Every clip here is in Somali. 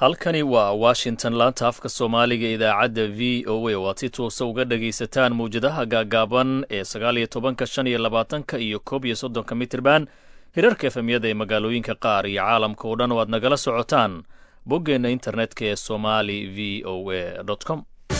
halkani waa washington laanta afka soomaaliga idaacadda v o a oo aad si toosa uga dhagaysataan mawjadaha gaagaaban ee sagaal iyo tobanka shan iyo labaatanka iyo koob iyo soddonka mitirban hirarka efemyada ee magaalooyinka qaar iyo caalamka oo dhan oo aad nagala socotaan boggeenna internetka ee somali v o a com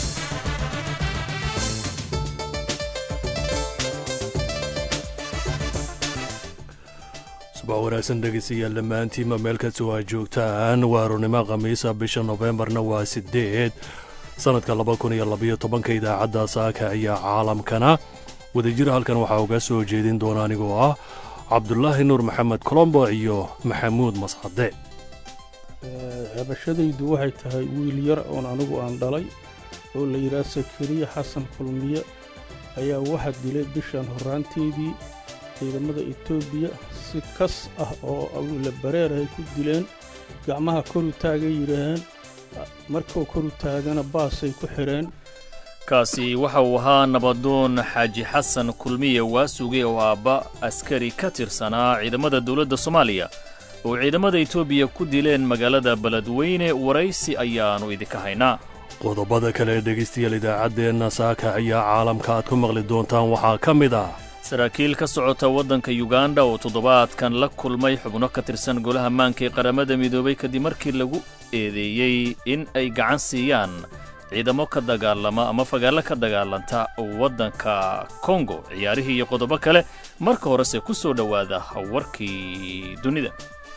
subax wanaagsan dhegeystayaal dhammaantiinba meel kastoo aad joogtaan waa arournimo khamiisa bisha nofembarna waa siddeed sannadka laba kun iyo labaiyo tobanka idaacadda saaka ayaa caalamkana wadajir halkan waxaa uga soo jeedin doona anigoo ah cabdulaahi nuur maxamed colombo iyo maxamuud mascade cabashadaydu waxay tahay wiil yar oon anigu aan dhalay oo la yidhaah sakariya xasan kulmiye ayaa waxaa dilay bishan horraanteedii ciidamada etoobiya si kas ah oo awila bareer ay ku dileen gacmaha koru taagay yidhaaheen markuu koru taagana baasay ku xidheen kaasi waxa uu ahaa nabadoon xaaji xasan kulmiye waasuge oo aabba askari ka tirsanaa ciidamada dowladda soomaaliya oo ciidamada etoobiya ku dileen magaalada beledweyne waraysi ayaannu idinka haynaa qodobada kale ee dhegaystayaal idaacaddeenna saaka ayaa caalamka aad ku maqli doontaan waxaa ka mid ah saraakiil ka socota waddanka yuganda oo toddobaadkan la kulmay xubno ka tirsan golaha maanka ee qaramada midoobay kadib markii lagu eedeeyey in ay gacan siiyaan ciidamo ka dagaalama ama fagaallo ka dagaalanta waddanka kongo ciyaarihii iyo qodobo kale marka horese ku soo dhowaada warkii dunida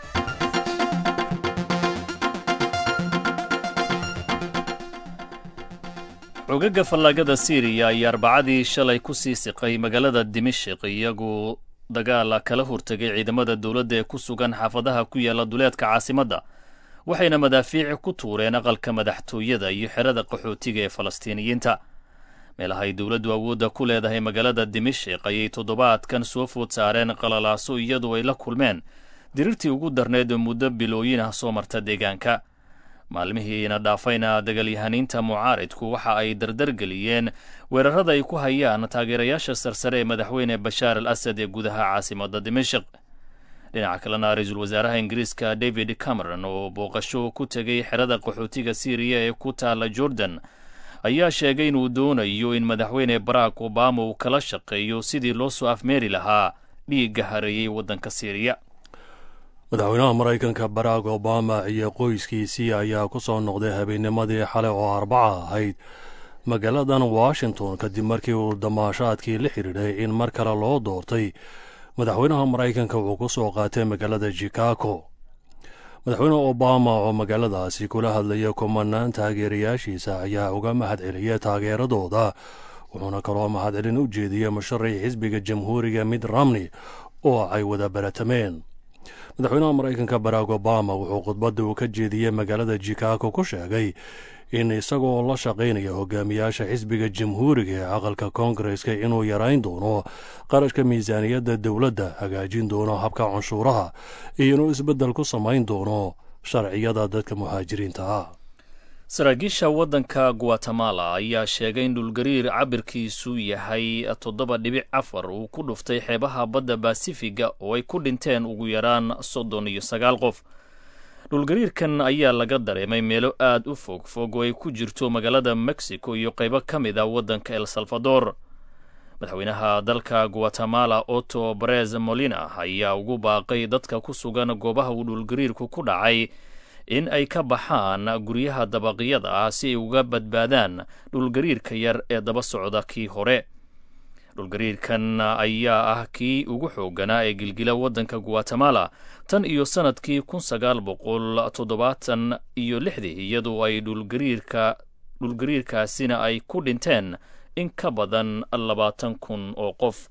xogaga fallaagada siiriya ayaa arbacadii shalay ku sii siqay magaalada dimashik iyagoo dagaala kala hortegay ciidamada dowladda ee ku sugan xaafadaha ku yaalla duleedka caasimadda waxayna madaafiici ku tuureen aqalka madaxtooyada iyo xerada qaxootiga ee falastiiniyiinta meelahay dowladdu awoodda ku leedahay magaalada dimashik ayay toddobaadkan soo food saareen qalalaaso iyadoo ay la kulmeen dirirtii ugu darneed oo muddo bilooyin ah soo marta deegaanka maalmihiina dhaafayna dagalyahaniinta mucaaridku waxa ay dardargeliyeen weerarada ay ku hayaan taageerayaasha sarsare ee madaxweyne bashaar al asad ee gudaha caasimadda dimashik dhinaca kalena ra-iisul wasaaraha ingiriiska david cameron oo booqasho ku tegay xerada qaxootiga siiriya ee ku taalla jordan ayaa sheegay inuu doonayo in madaxweyne barack obama uu kala shaqeeyo sidii loo soo afmeeri lahaa dhiigga hareeyey waddanka siiriya madaxweynaha maraykanka barack obama iyo qoyskiisii ayaa ku soo noqday habeennimadii xale oo arbaca ahayd magaaladan washington kadib markii uu damaashaadkii la xidhiidhay in mar kale loo doortay madaxweynaha maraykanka uu ku soo qaatay magaalada chicago madaxweyne obama oo magaaladaasi kula hadlaya kumanaan taageerayaashiisa ayaa uga mahad celiyay taageeradooda wuxuuna kaloo mahadcelin u jeediyey musharaxii xisbiga jamhuuriga mid ramney oo ay wada baratameen madaxweynaha maraykanka barack obama wuxuu khudbadda uu ka jeediyey magaalada chicago ku sheegay in isagoo la shaqaynaya hogaamiyaasha xisbiga jamhuuriga ee aqalka koongareska inuu yarayn doono qarashka miisaaniyadda dowladda hagaajin doono habka canshuuraha iyo inuu isbeddel ku samayn doono sharciyada dadka muhaajiriinta ah saraakiisha waddanka guatemala ayaa sheegay in dhulgariir cabirkiisu yahay toddoba dhibic afar uu ku dhuftay xeebaha badda basifiga oo ay ku dhinteen ugu yaraan soddon iyo sagaal qof dhulgariirkan ayaa laga dareemay meelo aad u fog fog oo ay ku jirto magaalada mexico iyo qaybo ka mid a waddanka el salvador madaxweynaha dalka guatemala otto barez molina ayaa ugu baaqay dadka ku sugan goobaha uu dhulgariirku ku dhacay in ay ka baxaan guryaha dabaqyada ah si ay uga badbaadaan dhulgariirka yar ee daba socda kii hore dhulgariirkan ayaa ah kii ugu xoogganaa ee gilgila waddanka guatemala tan iyo sannadkii kun sagaal boqol toddobaatan iyo lixdii iyadoo ay dhulgariirka dhulgariirkaasina ay ku dhinteen in ka badan labaatan kun oo qof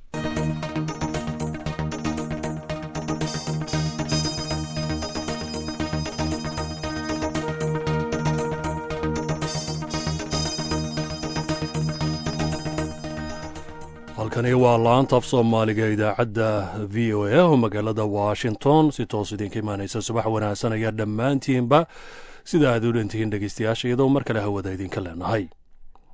halkani waa laanta af soomaaliga idaacadda v o a oo magaalada washington si toos idinka imaanaysa subax wanaagsan ayaa dhammaantiinba sida aad u dhantihiin dhegeystayaasha iyadoo mar kale hawada idinka leenahay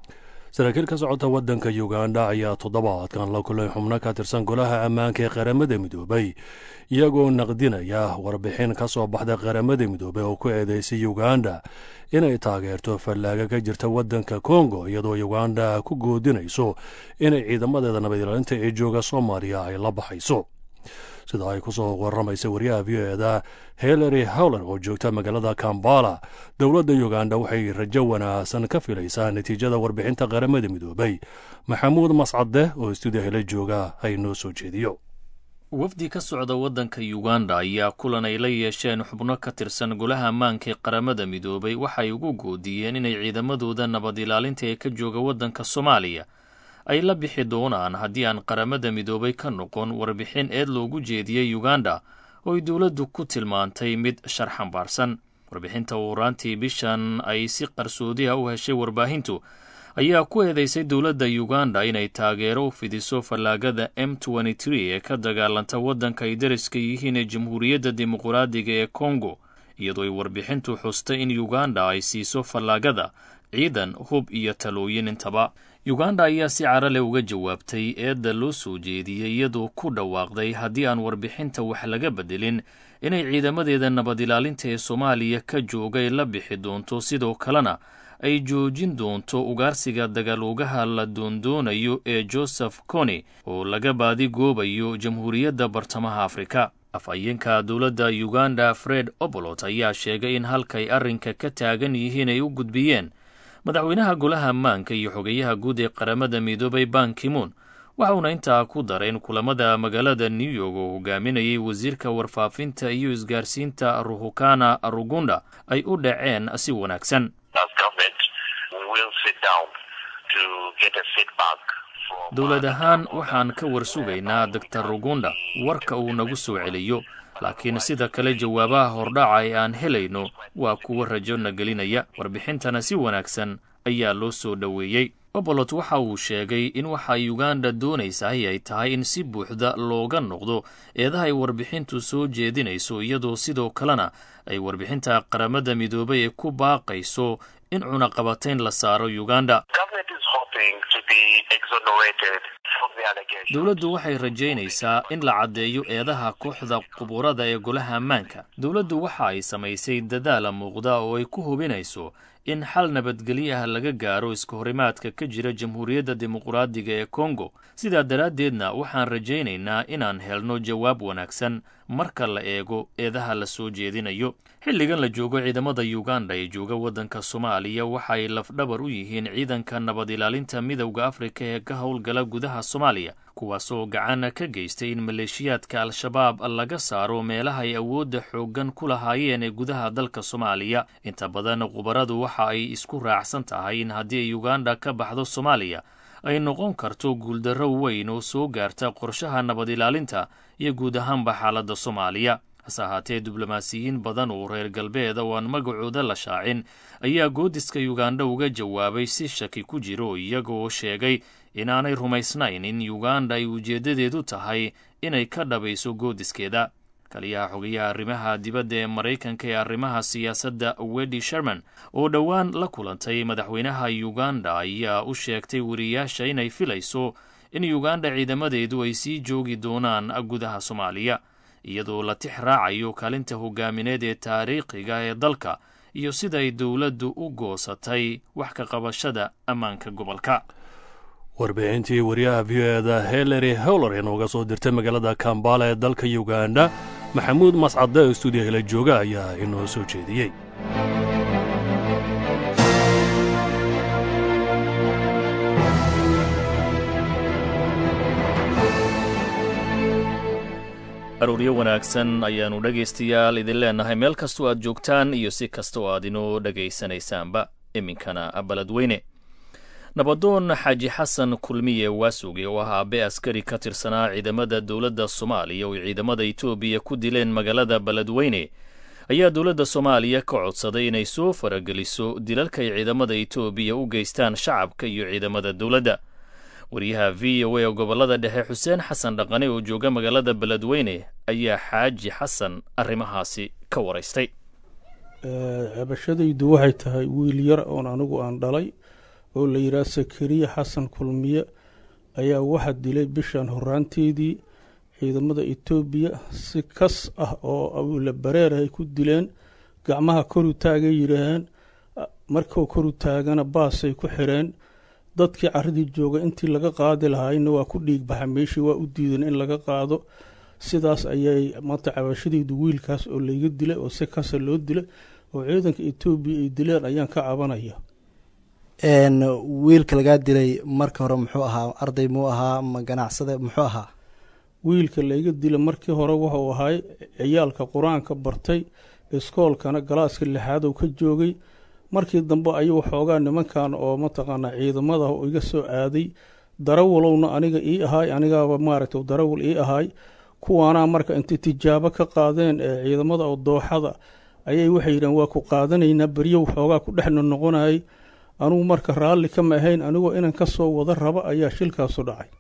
saraakiil ka socota waddanka uganda ayaa toddobaadkan la kulay xubno ka tirsan golaha ammaanka ee qaramada midoobay iyagoo naqdinaya warbixin ka soo baxda qaramada midoobey oo ku eedeysay uganda inay taageerto fallaaga ka jirta waddanka kongo iyadoo uganda ku goodinayso inay ciidamadeeda nabadilaalinta ee jooga soomaaliya ay la baxayso sida ay ku soo waramaysa wariyaha v o eda hillary howler oo joogta magaalada kambala dowladda uganda waxay rajo wanaagsan ka filaysaa natiijada warbixinta qaramada midoobay maxamuud mascade oo stuudiya hela jooga ay noo soo jeediyo wafdi ka socda waddanka uganda ayaa kulan ay la yeesheen xubno ka tirsan golaha ammaanka ee qaramada midoobay waxay ugu goodiyeen inay ciidamadooda nabad ilaalinta ee ka jooga waddanka soomaaliya ay la bixi doonaan haddii aan qaramada midoobay ka noqon warbixin eed loogu jeediyey uganda oo ay dowladdu ku tilmaantay mid sharxambaarsan warbixinta uuraantii bishan ay si qarsoodiha u heshay warbaahintu ayaa ku eedeysay dowladda uganda inay taageero u fidiso fallaagada m ee ka dagaalanta waddanka ay dariska yihiin ee jamhuuriyadda dimuqraadiga ee kongo iyadoo ay warbixintu xustay in uganda ay siiso fallaagada ciidan hub iyo talooyin intaba uganda ayaa si carale uga jawaabtay eedda loo soo jeediyey iyadoo ku dhawaaqday haddii aan warbixinta wax laga bedelin inay ciidamadeeda nabad ilaalinta ee soomaaliya ka joogay la bixi doonto sidoo kalena ay joojin doonto ugaarsiga dagaaloogaha la doondoonayo ee joseph coni oo laga baadigoobayo jamhuuriyadda bartamaha afrika afhayeenka dowladda uganda fred obolot ayaa sheegay in halkay arrinka ka taagan yihiin ay u gudbiyeen madaxweynaha golaha ammaanka iyo xogeyaha guud ee qaramada midoobay bankimoon waxauna intaa ku daray in kulamada magaalada new york oo hogaaminayay wasiirka warfaafinta iyo isgaarsiinta ruhukana rugunda ay u dhaceen si wanaagsan dowlad ahaan waxaan ka warsugaynaa doctor rugunda warka uu nagu soo celiyo laakiin sida kale jawaabaha hordhaca ee aan helayno waa kuwa rajo na gelinaya warbixintana si wanaagsan ayaa loo soo dhoweeyey obolot waxa uu sheegay in waxa uganda doonaysahay ay tahay in si buuxda looga noqdo eedaha ay warbixintu soo jeedinayso iyadoo sidoo kalena ay warbixinta qaramada midoobay ee ku baaqayso in cunaqabatayn la saaro uganda dowladdu waxay rajaynaysaa in la caddeeyo eedaha kooxda quburada ee golaha ammaanka dowladdu waxa ay samaysay dadaala muuqda oo ay ku hubinayso in xal nabadgelyo ah laga gaaro iskahorimaadka ka jira jamhuuriyadda dimuqraadiga ee kongo sidaa daraaddeedna waxaan rajaynaynaa inaan helno jawaab wanaagsan marka la eego eedaha la soo jeedinayo xilligan la joogo ciidamada uganda ee jooga waddanka soomaaliya waxaay lafdhabar u yihiin ciidanka nabad ilaalinta midowda afrika ee ka howlgala gudaha soomaaliya kuwaasoo gacan ka geystay in maleeshiyaadka al-shabaab laga saaro meelaha ay awoodda xooggan ku lahaayeen ee gudaha dalka soomaaliya inta badan khubaradu waxa ay isku raacsan tahay in haddii ay uganda ka baxdo soomaaliya ay noqon karto guuldarro weyn oo soo gaarta qorshaha nabad ilaalinta iyo guud ahaanba xaaladda soomaaliya hase ahaatee diblomaasiyiin badan oo reer galbeeda oo aan magacooda la shaacin ayaa goodiska uganda uga jawaabay si shaki ku jiro iyagoo sheegay inaanay rumaysnayn in uganda ay ujeeddadeedu tahay inay ka dhabayso goodiskeeda kaliyaha xogayaha arrimaha dibadda ee maraykanka ee arrimaha siyaasadda wedi sherman oo dhowaan la kulantay madaxweynaha uganda ayaa u sheegtay wariyaasha inay filayso in uganda ciidamadeedu ay sii joogi doonaan gudaha soomaaliya iyadoo la tix raacayo kaalinta hogaamineed ee taariikhiga ee dalka iyo siday dowladdu u goosatay wax ka qabashada ammaanka gobolka warbixintii wariyaha v o eda hillary howler ee nooga soo dirtay magaalada kambala ee dalka uganda maxamuud mascade oo stuudiya hela jooga ayaa inoo soo jeediyey arooryo wanaagsan ayaannu dhegaystayaal idin leennahay meel kastoo aad joogtaan iyo si kasta oo aad inoo dhegaysanaysaanba iminkana baladweyne nabadoon xaaji xasan kulmiye waasuge oo ah aabe askari ka tirsanaa ciidamada dowladda soomaaliya oo ciidamada etoobiya ku dileen magaalada beledweyne ayaa dowladda soomaaliya ka codsaday inay soo farageliso dilalka ay ciidamada etoobiya u geystaan shacabka iyo ciidamada dowladda wariyaha v o a oo gobolada dhexe xuseen xasan dhaqane oo jooga magaalada beledweyne ayaa xaaji xasan arrimahaasi ka waraystay cabashadaydu waxay tahay wiil yar oon anigu aan dhalay oo la yidhaha sakariya xasan kulmiye ayaa waxaa dilay bishan horaanteedii ciidamada etoobiya si kas ah oo awila bareer ay ku dileen gacmaha koru taagay yidhaaheen markuu koru taagana baasay ku xireen dadkii caradii jooga intii laga qaadi lahaayna waa ku dhiig baxa meeshii waa u diideen in laga qaado sidaas ayay maanta cabashadeydu wiilkaas oo layga dilay oo si kasa loo dilay oo ciidanka etoobiya ay dileen ayaan ka cabanaya wiilka lagaa dilay marka hore muxuu ahaa arday muu ahaa ma ganacsade muxuu ahaa wiilka layga dilay markii hore wuxuu ahay ciyaalka qur-aanka bartay iskoolkana galaaska lixaad uu ka joogay markii dambe ayuu xoogaa nimankan oo mataqaanaa ciidamada iga soo aaday darawalowna aniga ii ahaay anigaaba maaragta darawal ii ahaay kuwaanaa marka intay tijaabo ka qaadeen ee ciidamada oo dooxada ayay waxay yidhahen waa ku qaadanaynaa beryow xoogaa ku dhexna noqonayay anugu marka raalli kama ahayn anigoo inan ka soo wada raba ayaa shilkaasu dhacay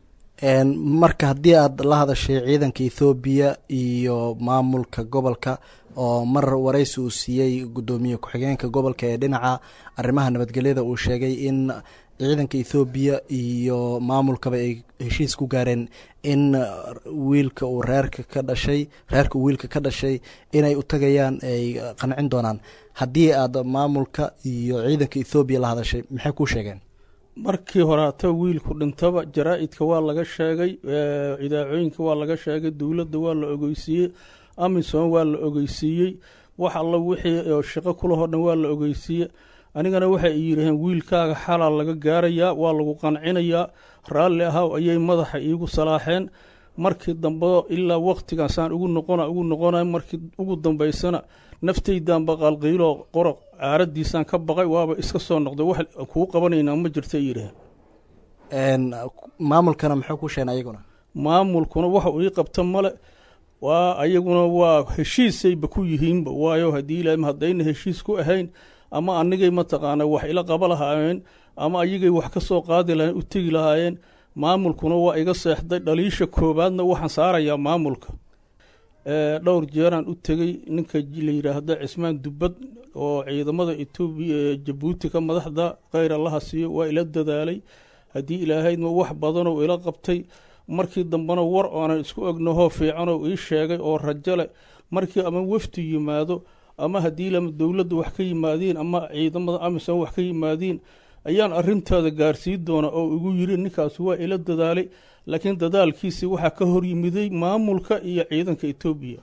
marka haddii aad la hadashay ciidanka ethoobiya iyo maamulka gobolka oo mar waraysi uu siiyey guddoomiye ku-xigeenka gobolka ee dhinaca arrimaha nabadgelyada uu sheegay in ciidanka ethoobiya iyo maamulkaba ay heshiis ku gaareen in wiilka uu reerka ka dhashay reerka uu wiilka ka dhashay inay u tagayaan ay qancin doonaan haddii aad maamulka iyo ciidanka ethoobiya la hadashay maxay kuu sheegeen markii horaata wiilku dhintaba jaraa-idka waa laga sheegay idaacooyinka waa laga sheegay dowladda waa la ogeysiiyey amisom waa la ogeysiiyey wax alla wixii shaqo kulahoo dhan waa la ogeysiiyey anigana waxay yidhaheen wiilkaaga xalaa laga gaarayaa waa lagu qancinayaa raalli ahaw ayay madaxa iigu salaaxeen markii dambe ilaa waktigaasaan ugu noqona ugu noqonay markii ugu dambaysana naftaydaanba qalqiiloo qoroq caaradiisaan ka baqay waaba iska soo noqday wax kuu qabanaynaa ma jirta yidhaaheen maamulkana muxuu ku sheegay ayaguna maamulkuna waxa uu ii qabta male waa ayaguna waa heshiisayba ku yihiinba waayo haddii ilaah haddayna heshiis ku ahayn ama anigay mataqaana wax ila qaba lahaayeen ama ayagay wax ka soo qaadi lahayen u tegi lahaayeen maamulkuna waa iga seexday dhaliisha koowaadna waxaan saarayaa maamulka dhowr jeeraan u tegey ninka la yidhaahda cismaan dubbad oo ciidamada etoobiya ee jabuuti ka madaxda kheyr allaha siiyo waa ila dadaalay haddii ilaahaydma wax badanoo ila qabtay markii dambena war oonan isku ognahoo fiicanoo ii sheegay oo rajo leh markii ama wafdi yimaado ama haddii lama dowladda wax ka yimaadiin ama ciidamada amisom wax ka yimaadiin ayaan arintaada gaarsii doona oo igu yiri ninkaas waa ila dadaalay laakiin dadaalkiisi waxaa ka hor yimiday maamulka iyo ciidanka etoobiya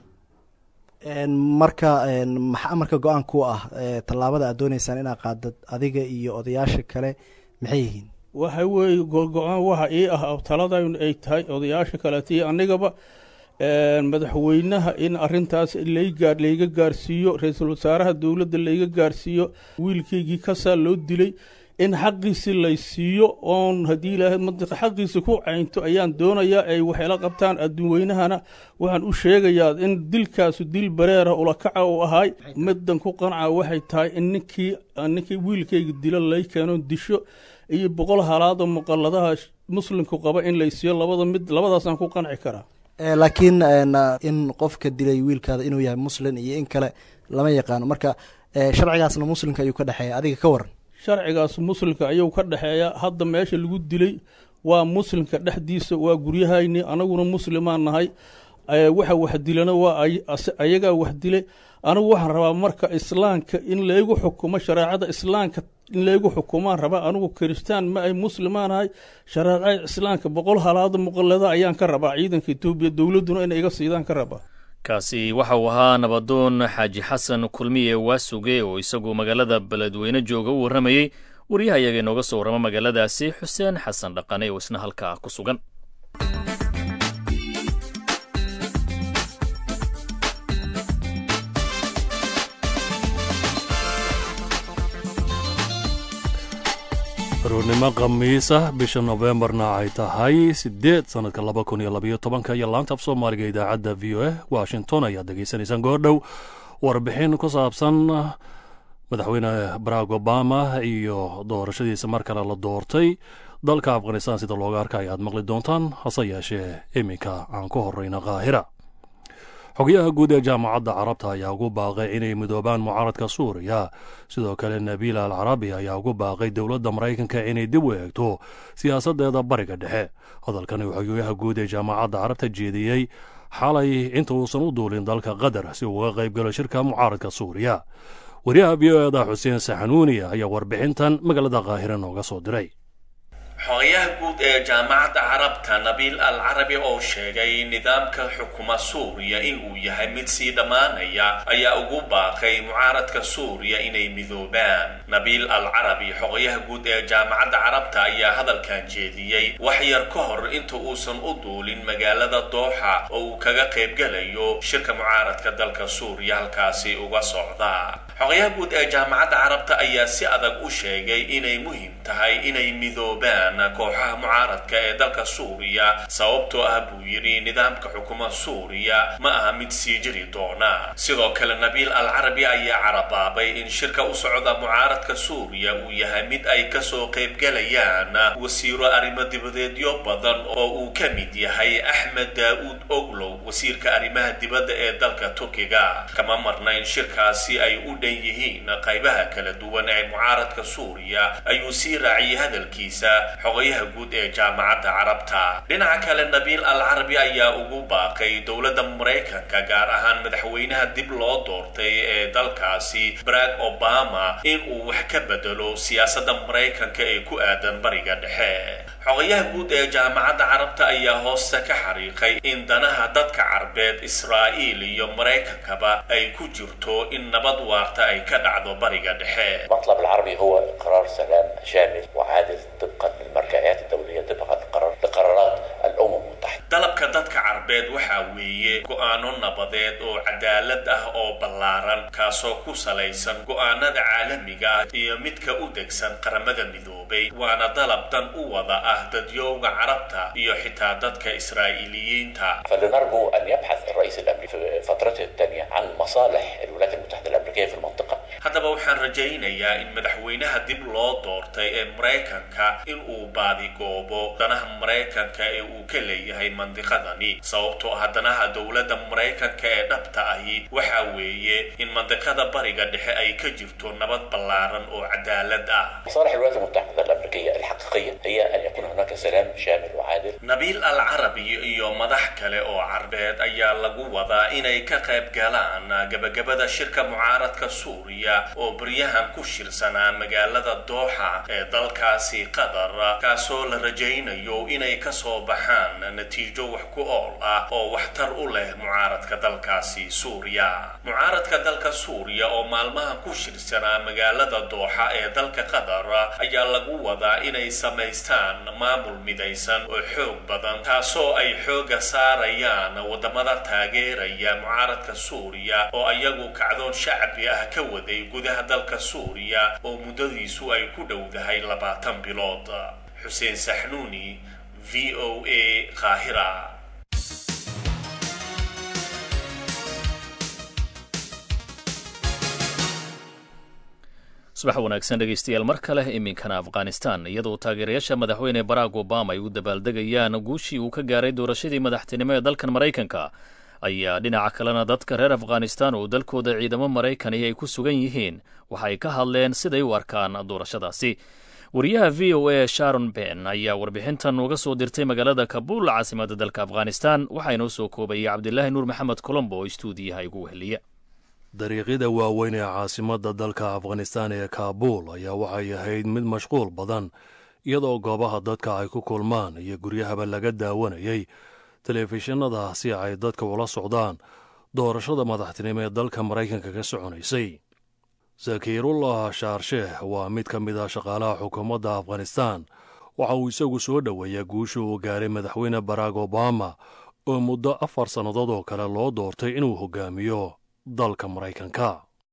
marka maxaa marka go-aan ku ah tallaabada aad dooneysaan inaad qaadad adiga iyo odayaasha kale maxay yihiin waxa weeye go-aan waxa ii ah taladan ay tahay odayaasha kaleeta iyo anigaba madaxweynaha in arintaas laygaa layga gaarsiiyo ra-iisul wasaaraha dowladda layga gaarsiiyo wiilkaygii kasaa loo dilay in xaqiisi laysiiyo oon haddii ilaahay mantiqa xaqiisi ku caynto ayaan doonayaa ay waxayla qabtaan adduunweynahana waxaan u sheegayaa in dilkaasu dil bareera ulakaca uu ahaay middan ku qanca waxay tahay in ninkii ninkii wiilkayga dilo lay keeno disho iyo boqol halaadoo muqalladaha muslimku qaba in laysiiyo labada mid labadaasaan ku qanci karaa laakiin in qofka dilay wiilkaada inuu yahay muslin iyo in kale lama yaqaano marka sharcigaasna muslimka ayuu ka dhexeeya adiga ka waran sharcigaas muslimka ayuu ka dhexeeya hadda meesha lagu dilay waa muslimka dhexdiisa waa guryahayni anaguna muslimaan nahay waxa wax dilana waa ayagaa wax dilay anigu waxaan rabaa marka islaamka in laygu xukumo shareecada islaamka in laygu xukumaan rabaa anigu kiristaan ma ay muslimaanahay shareecada islaamka boqol halaada muqalada ayaan ka rabaa ciidanka etoobiya dowladduna inay iga siidaan ka rabaa kaasi waxa uu ahaa nabadoon xaaji xasan kulmiye waasuge oo isagu magaalada beledweyne jooga u warramayey wariyaha iyaga inooga soo warrama magaaladaasi xuseen xasan dhaqane oo isna halkaa ku sugan aroornimo khamiis ah bisha nofembarna ay tahay siddeed sannadka laba kun iyo labayo tobanka iyo laanta af soomaaliga idaacadda v o a washington ayaad degeysanaysaan goordhow warbixin ku saabsan madaxweyne barack obama iyo doorashadiisa mar kale la doortay dalka afghanistan sida looga arka ayaad maqli doontaan hase yeeshee iminka aan ku horeyna kaahira xogayaha guud ee jaamacadda carabta ayaa ugu baaqay inay midoobaan mucaaradka suuriya sidoo kale nabiil al carabi ayaa ugu baaqay dowladda maraykanka inay dib u eegto siyaasaddeeda bariga dhexe hadalkani xogayaha guud ee jaamacadda carabta jeediyey xalay inta uusan u duulin dalka qatar si uga qayb galo shirka mucaaradka suuriya wariyaha v o eda xuseen saxanuuni ayaa warbixintan magaalada qaahire nooga soo diray xogayaha guud ee jaamacadda carabta nabiil al carabi oo sheegay nidaamka xukuma suuriya inuu yahay mid sii dhammaanaya ayaa ugu baaqay mucaaradka suuriya inay midoobaan nabiil al carabi xogayaha guud ee jaamacadda carabta ayaa hadalkan jeediyey wax yar ka hor inta uusan u duulin magaalada dooxa oo uu kaga qaybgalayo shirka mucaaradka dalka suuriya halkaasi uga socda xogayaha guud ee jaamacadda carabta ayaa si adag u sheegay inay muhiim tahay inay midoobaan kooxaha mucaaradka ee dalka suuriya sababtoo ah buu yidhi nidaamka xukuma suuriya ma aha mid sii jiri doona sidoo kale nabiil al carabi ayaa carabaabay in shirka u socda mucaaradka suuriya uu yahay mid ay kasoo qaybgalayaan wasiiro arrimo dibadeedyo badan oo uu ka mid yahay axmed daa'uud oglow wasiirka arrimaha dibadda ee dalka turkiga kama marna in shirkaasi ay u dhan yihiin qaybaha kala duwan ee mucaaradka suuriya ayuu sii raaciyay hadalkiisa xogayaha guud ee jaamacadda carabta dhinaca kale nabiil al carabi ayaa ugu baaqay dowladda maraykanka gaar ahaan madaxweynaha dib loo doortay ee dalkaasi barack obama in uu wax ka bedelo siyaasadda maraykanka ee ku aadan bariga dhexe xogayaha guud ee jaamacadda carabta ayaa hoosta ka xariiqay in danaha dadka carbeed israa'iil iyo maraykankaba ay ku jirto in nabad waarta ay ka dhacdo bariga dhexe المطلب العربي هو قرار سلام شامل وعادل طبقا للمرجعيات الدولية طبقا لقرار لقرارات الأمم المتحدة dalabka dadka carbeed waxaa weeye go-aano nabadeed oo cadaalad ah oo ballaaran kaasoo ku salaysan go-aanada caalamiga ah iyo midka u degsan qaramada midoobay waana dalab dan u wada ah dadyowga carabta iyo xitaa dadka israa'iiliyiinta فلنرجو أن يبحث الرئيس الأمريكي في فترته الثانية عن مصالح الولايات المتحدة الأمريكية في المنطقة haddaba waxaan rajaynayaa in madaxweynaha dib loo doortay ee maraykanka in uu baadigoobo danaha maraykanka ee uu ka leeyahay mandiqadani sababtoo ah danaha dowladda maraykanka ee dhabta ahi waxaa weeye in mandiqada bariga dhexe ay ka jirto nabad ballaaran oo cadaalad ah مصالح الولايات المتحدة الأمريكية الحقيقية هي أن يكون هناك سلام شامل وعادل nabiil al carabi iyo madax kale oo carbeed ayaa lagu wadaa inay ka qayb galaan gabagabada shirka mucaaradka suuriya oo baryahan ku shirsanaa magaalada dooxa ee dalkaasi qatar kaasoo la rajaynayo inay kasoo baxaan natiijo wax ku ool ah oo waxtar u leh mucaaradka dalkaasi suuriya mucaaradka dalka suuriya oo maalmahan ku shirsanaa magaalada dooxa ee dalka qatar ayaa lagu wadaa inay samaystaan maamul midaysan oo xoog badan taasoo ay xooga saarayaan wadamada taageeraya mucaaradka suuriya oo ayagu kacdoon shacbi ah ka waday gudaha dalka suuriya oo muddadiisu ay ku dhowdahay labaatan bilood xuseen saxnuuni v o a qaahira subax wanaagsan dhegaystayaal mar kale iminkana afghanistan iyadoo taageerayaasha madaxweyne barack obama ay u dabaaldegayaan guushii uu ka gaaray doorashadii madaxtinimo ee dalkan maraykanka ayaa dhinaca kalena dadka reer afghanistan oo dalkooda ciidamo maraykani ay ku sugan yihiin waxay ka hadleen siday u arkaan doorashadaasi wariyaha v o a sharon ben ayaa warbixintan uga soo dirtay magaalada kabuul caasimada dalka afghanistan waxaa inoo soo koobayay cabdilaahi nuur maxamed colombo oo istuudiyaha igu weheliya dariiqyada waaweyn ee caasimadda dalka afghanistan ee kaabuul ayaa waxay ahayd mid mashquul badan iyadoo goobaha dadka ay ku kulmaan iyo guryahaba laga daawanayay telefishinada si ay dadka ula socdaan doorashada madaxtinimo ee dalka maraykanka ka soconaysay zakiirullah shaarsheeh waa mid ka mid ah shaqaalaha xukuumadda afghanistan waxa uu isagu soo dhoweeyaa guusha uu gaaray madaxweyne barack obama oo muddo afar sannadood oo kale loo doortay inuu hogaamiyo dalka maraykanka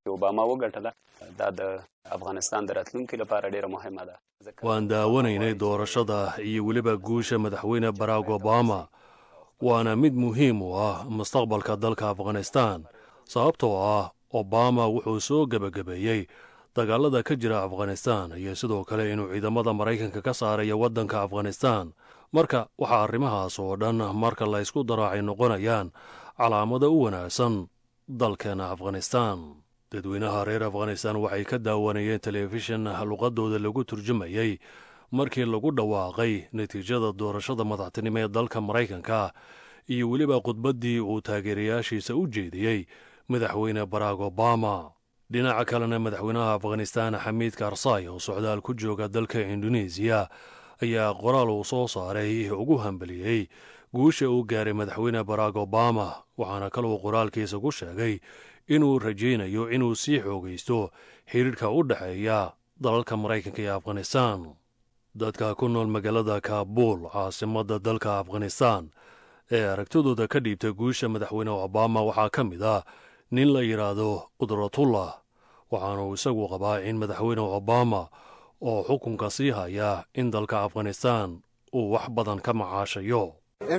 waan daawanaynay doorashada iyo weliba guusha madaxweyne barack obama waana mid muhiim u ah mustaqbalka dalka afghanistan sababtoo ah obama wuxuu soo gebagabeeyey dagaalada ka jira afghanistan iyo sidoo kale inuu ciidamada maraykanka ka saarayo waddanka afghanistan marka waxaa arrimahaas oo dhan marka la ysku daro ay noqonayaan calaamada u wanaagsan dalkeena afghanistaan dadweynaha reer afghanistaan waxay ka daawanayeen telefishan luqadooda lagu turjumayey markii lagu dhawaaqay natiijada doorashada madaxtinimo ee dalka maraykanka iyo weliba khudbaddii uu taageerayaashiisa u jeediyey madaxweyne barack obama dhinaca kalena madaxweynaha afghanistaan xamiid karsay oo socdaal ku jooga dalka indonesiya ayaa qoraal uu soo saaray ugu hambeliyey guusha uu gaaray madaxweyne barack obama waxaana kaluu qoraalkiisa ku sheegay inuu rajaynayo inuu sii xoogaysto xidhiidhka u dhexeeya dalalka maraykanka iyo afghanistaan dadka ku nool magaalada kaabuul caasimadda dalka afghanistaan ee aragtidooda ka dhiibtay guusha madaxweyne obama waxaa ka mid ah nin la yidhaahdo qudratullah waxaanuu isagu qabaa in madaxweyne obama oo xukunka sii haya in dalka afghanistaan uu wax badan ka macaashayo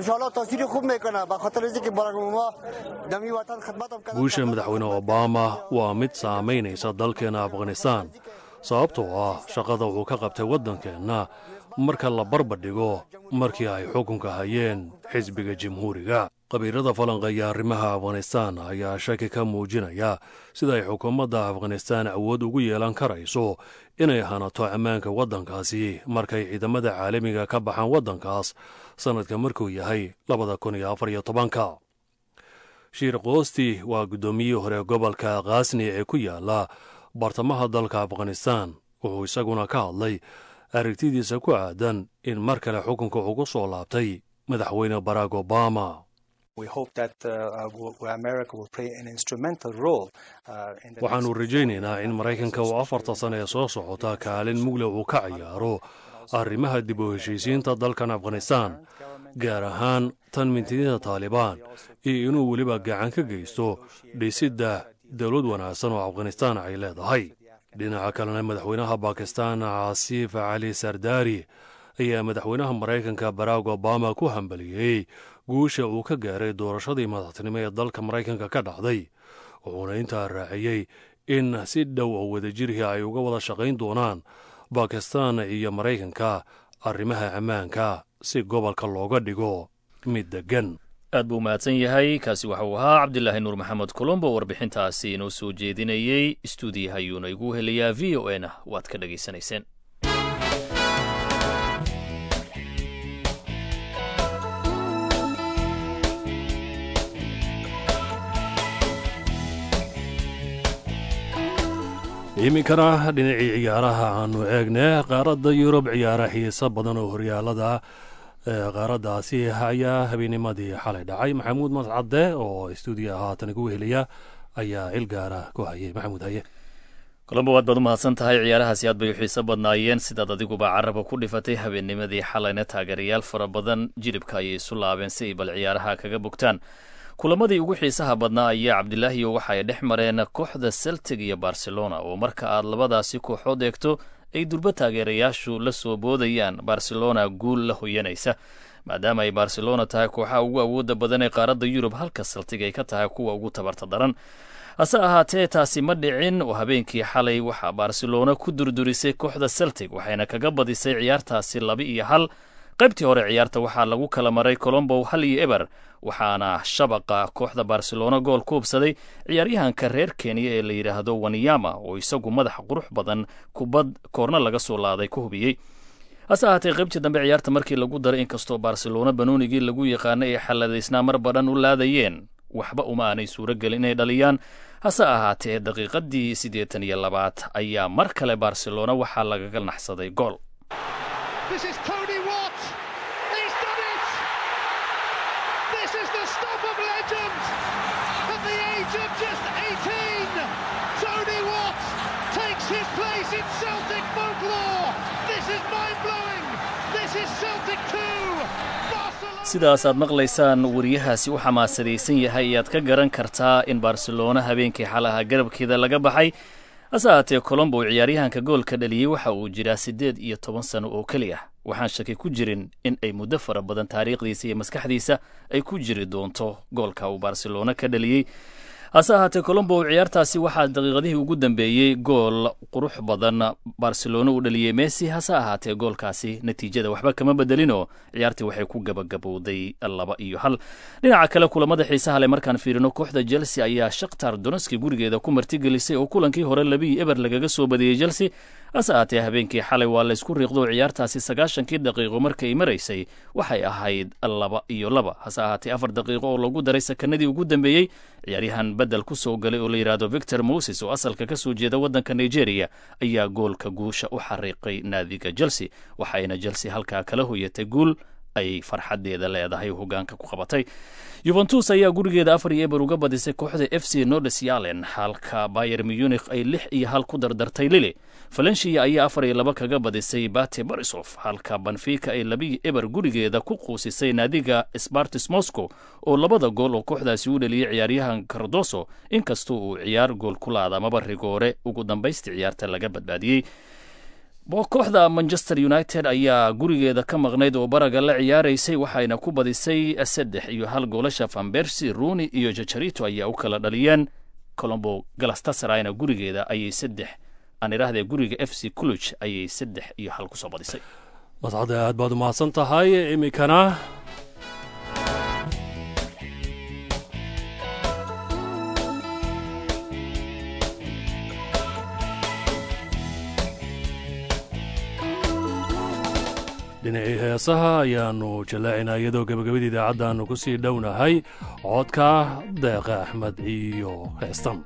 guusha madaxweyne obama waa mid saamaynaysa dalkeena afghanistaan sababtoo ah shaqada uu ka qabtay waddankeenna marka la barbardhigo markii ay xukunka hayeen xisbiga jamhuuriga qabiilada falanqeeya arrimaha afghanistaan ayaa shaki ka muujinaya sida ay xukuumadda afghanistaan awood ugu yeelan karayso inay hanato ammaanka waddankaasi markay ciidamada caalamiga ka baxaan waddankaas sannadka markuu yahay labada kun iyo afar iyo tobanka shiir koosti waa guddoomiyihii hore gobolka khaasni ee ku yaala bartamaha dalka afghanistaan wuxuu isaguna ka hadlay aragtidiisa ku aadan in mar kale xukunka ugu soo laabtay madaxweyne barack obama waxaannu rajaynaynaa in maraykanka uu afarta sana ee soo socota kaalin mugle uu ka ciyaaro arrimaha dib u heshiisiinta dalkan afghanistaan gaar ahaan tan mintidinta taalibaan iyo inuu weliba gacan ka geysto dhisidda dowlad wanaagsan oo afghanistaan ay leedahay dhinaca kalena madaxweynaha bakistaan casiif cali sardaari ayaa madaxweynaha maraykanka barack obama ku hambaliyey guusha uu ka gaaray doorashadii madaxtinimo ee dalka maraykanka ka dhacday wuxuuna intaa raaciyey in si dhow oo wadajirhii ay uga wada shaqayn doonaan bakistaan iyo maraykanka arrimaha ammaanka si gobolka looga dhigo mid deggan aad buu mahadsan yahay kaasi waxa uu ahaa cabdilaahi nuur maxamed colombo warbixintaasi inoo soo jeedinayey stuudiyaha ayuuna igu helayaa v o n waad ka dhegaysanayseen iminkana dhinacii ciyaaraha aanu eegne qaaradda yurub ciyaara xiiso badan oo horyaalada qaaraddaasi ayaa habeenimadii xalay dhacay maxamuud mascade oo stuudiya haatan igu heliya ayaa il gaara ku hayay maxamuud haye colombo waad baad u mahadsan tahay ciyaarahaasi aad bay u xiiso badnaayeen sidaad adiguba caraba ku dhifatay habeennimadii xalayna taageerayaal fara badan jilibka ayay isu laabeen si ay bal ciyaaraha kaga bogtaan kulamadii ugu xiisaha badnaa ayaa cabdilaahiyo waxa ay dhex mareen kooxda celtic iyo barcelona oo marka aad labadaasi kooxood eegto ay durbo taageerayaashu la soo boodayaan barcelona guul la hoyanaysa maadaama ay barcelona tahay kooxaha ugu awoodda badan ee qaaradda yurub halka celtic ay ka tahay kuwa ugu tabarta daran hase ahaatee taasi ma dhicin oo habeenkii xalay waxaa barcelona ku durdurisay kooxda celtic waxayna kaga badisay ciyaartaasi laba iyo hal qaybtii hore ciyaarta waxaa lagu kala maray colombo hal iyo eber waxaana shabaqa kooxda barcelona gool ku hubsaday ciyaaryahanka reer kenya ee la yidhaahdo waniyama oo isagu madax qurux badan kubad koorna laga soo laaday ku hubiyey hase ahaatee qaybtii dambe ciyaarta markii lagu daray inkastoo barcelona banoonigii lagu yaqaanay ay xalladaysnaa mar badhan u laadayeen waxba uma aanay suuro gelin inay dhaliyaan hase ahaatee daqiiqadii siddeetan iyo labaad ayaa mar kale barcelona waxaa lagaga naxsaday gool sidaas aad maqlaysaan wariyahaasi u xamaasadaysan yahay ayaad ka garan kartaa in barcelona habeenkii xalaha garabkeeda laga baxay hase ahaatee colombo ciyaaryahanka goolka dhaliyey waxa uu jiraa siddeed iyo toban sano oo keli ah waxaan shaki ku jirin in ay muddo fara badan taariikhdiisa iyo maskaxdiisa ay ku jiri doonto goolka uu barcelona ka dhaliyey hase ahaatee colombo ciyaartaasi waxaa daqiiqadihii ugu dambeeyey gool qurux badan barcelona uu dhaliyey messi hase ahaatee goolkaasi natiijada waxba kama bedelinoo ciyaartii waxay ku gabagabowday laba iyo hal dhinaca kale kulamada xiisaha le markaan fiirino kooxda chelsea ayaa shakhtar doneski gurigeeda ku martigelisay oo kulankii hore labii eber lagaga soo badiyey chelsea hase ahaatee habeenkii xalay waa laysku riiqdo ciyaartaasi sagaashankii daqiiqo markay maraysay waxay ahayd laba iyo laba hase ahaatee afar daqiiqo oo lagu daray sakanadii ugu dambeeyey ciyaaryahan bedel ku soo galay oo la yidhaahdo victor moses oo asalka ka soo jeeda waddanka nigeria ayaa goolka guusha u xariiqay naadiga chelsea waxayna chelsea halkaa kala hoyatay guul ay farxadeeda leedahay hogaanka ku qabatay yuventus ayaa gurigeeda afar iyo eber uga badisay kooxda f c nodes yalen halka bayer munich ay lix iyo hal ku dardartay lili valencia ayaa afar iyo laba kaga badisay bate borisof halka banfica ay labiyo eber gurigeeda ku quusisay naadiga spartis moscow oo labada gool oo kooxdaasi u dhaliyey ciyaaryahan cardoso inkastoo uu ciyaar gool ku laada amaba rigoore ugu dambaysta ciyaarta laga badbaadiyey kooxda manchester united ayaa gurigeeda ka maqnayd oo baraga la ciyaaraysay waxayna ku badisay saddex iyo hal goolasha fambersi runi iyo jajarito ayaa u kala dhaliyeen colombo galastasarayna gurigeeda ayay saddex aan idhaahdee guriga f c cluj ayay saddex iyo hal kusoo badisay mascade aad baad umahadsan tahay iminkana dhinacii heesaha ayaanu jallaacinaa iyadoo gebagabadii idaacadda aanu ku sii dhownahay codka deeqa axmed iyo heestan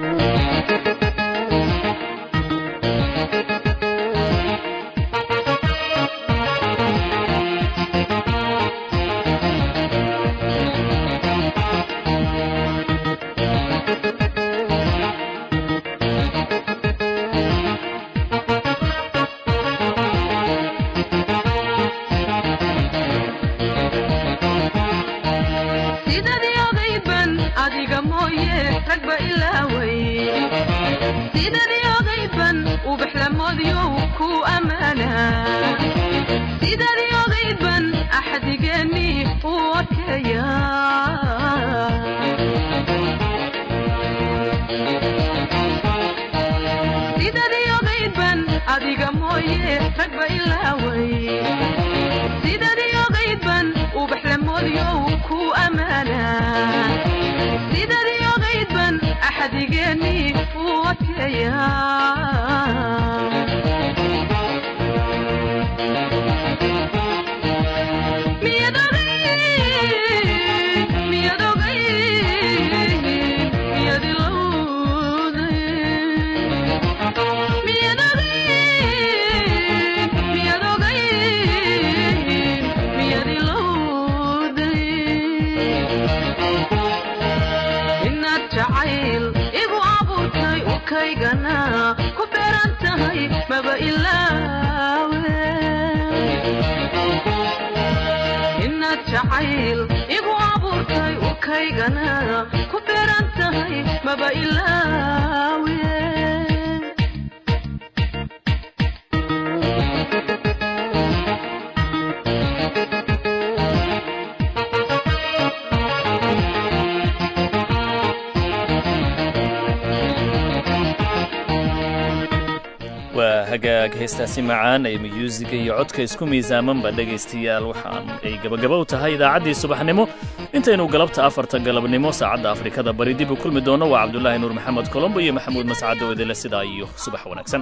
waa hagaag heestaasi macaan ee muyuusiga iyo codka isku miisaamanba dhegaystayaal waxaan ay gabagaba u tahay idaacaddii subaxnimo intaynu galabta afarta galabnimo saacadda afrikada bari dib u kulmi doonno waa cabdulaahi nuur maxamed colombo iyo maxamuud mascado idile sidaa iyo subax wanaagsan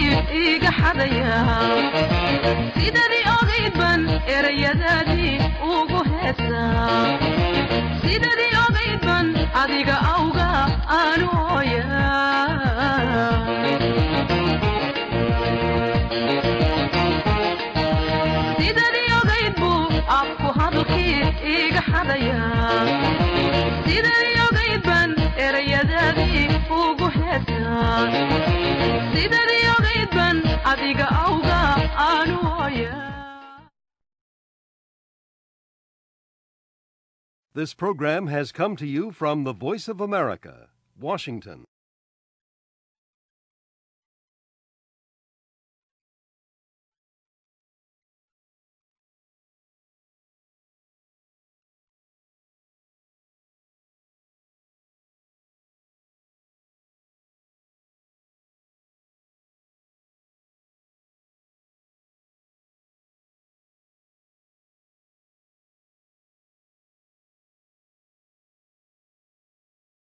adiga awga aanu sidadii ogayd buu afku hadalkii iga xadaya sidadii ogayd ban erayadaadii ugu heesaa sidadii ogayd ban adiga awga aanu hooya This program has come to you from the Voice of America, Washington.